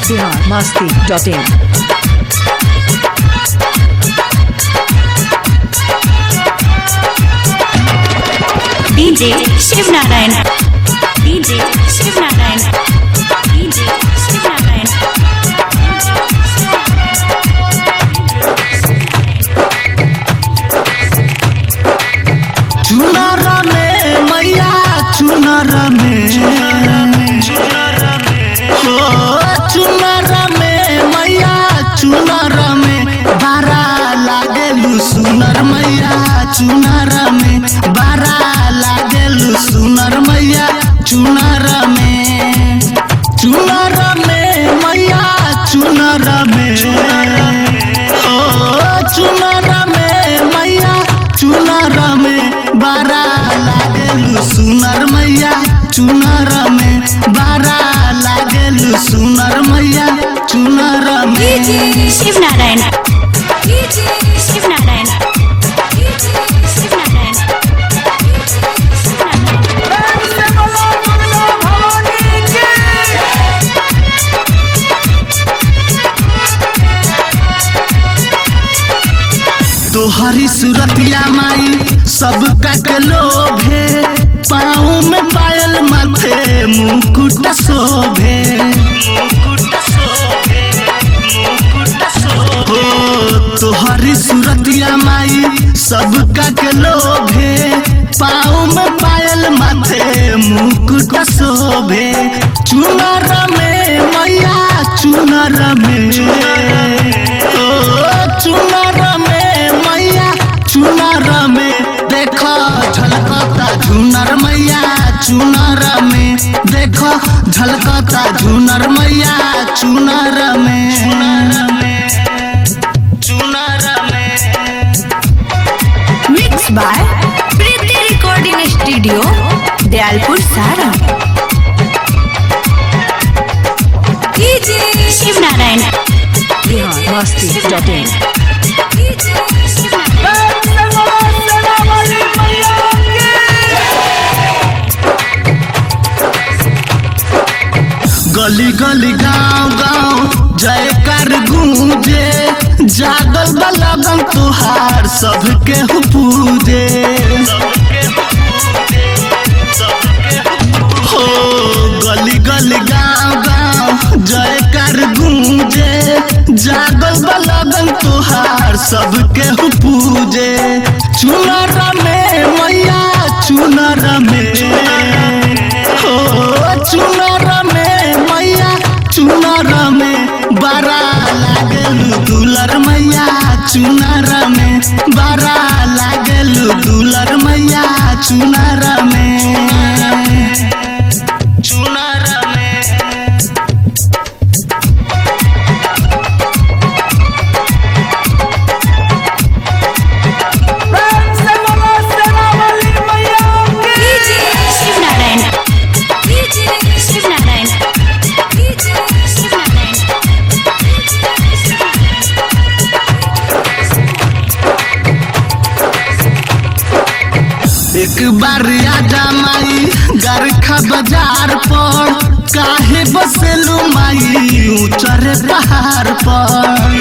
Bihar Masti dot in DJ Shiv Narayan DJ Shiv Narayan DJ Shiv Narayan चुनर में मैया चुनर में हो चुनर में मैया चुनर में बारा लागेलु सुनर मैया चुनर में बारा लागेलु सुनर मैया चुनर में चुनर में मैया चुनर में ओ चुनर में मैया चुनर में बारा लागेलु सुनर मैया चुनर में बारा लागेलु सुनर मैया चुनर में शिव नारायण डीजे शिव नारायण डीजे शिव नारायण तोहरी सूरतिया माई सबका के लोभे पाँव में पायल माथे मुकुट शोभे हो तोहरी सूरतिया माई सबका के लोभे पाँव में पायल माथे मुकुट शोभे चुनर में मैया चुनर में ओ चुनर में मैया चुनर में देखो झलकता झुनर मैया चुनर में देखो झलकता झुनर मैया चुनर में चुनर में mix by Preeti recording studio Dayalpur सारा DJ Shiv Narayan Bihar Masti dot in DJ Shiv Narayan गली गली गांव गांव जयकर गूंजे जागल बलगन तुहार सबके हु पूजे हो गली गली गांव गांव जयकर गूंजे जागल बलगन तुहार सबके हु पूजे चुनर में मैया चुनर में हो चुनर में मैया चुनर में बारा लागेलु दुलर मैया चुनर में बारा लागेलु दुलर मैया चुनर में चुनर में DJ Shiv Narayan DJ Shiv Narayan DJ Shiv Narayan एक बार आजा माई गरखा बाजार पर काहे बसेलू माई ऊंचर पहाड़ पर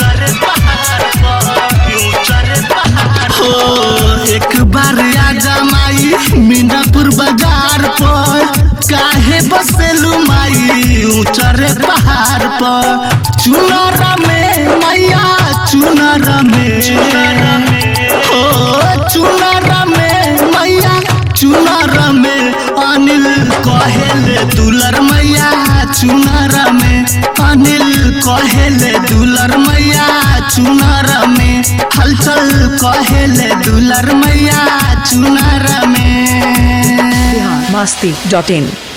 हो एक बार आजा माई मीनापुर बाजार पर काहे बसेलू माई ऊंचर पहाड़ पर चुनर में मैया चुनर में हो चुनर में मैया चुनर में अनिल कहेले दुलर मैया चुनर में अनिल कहेले दुलर मैया चुनर में हलचल कहेले दुलर मैया चुनर में बिहार मस्ती डॉट इन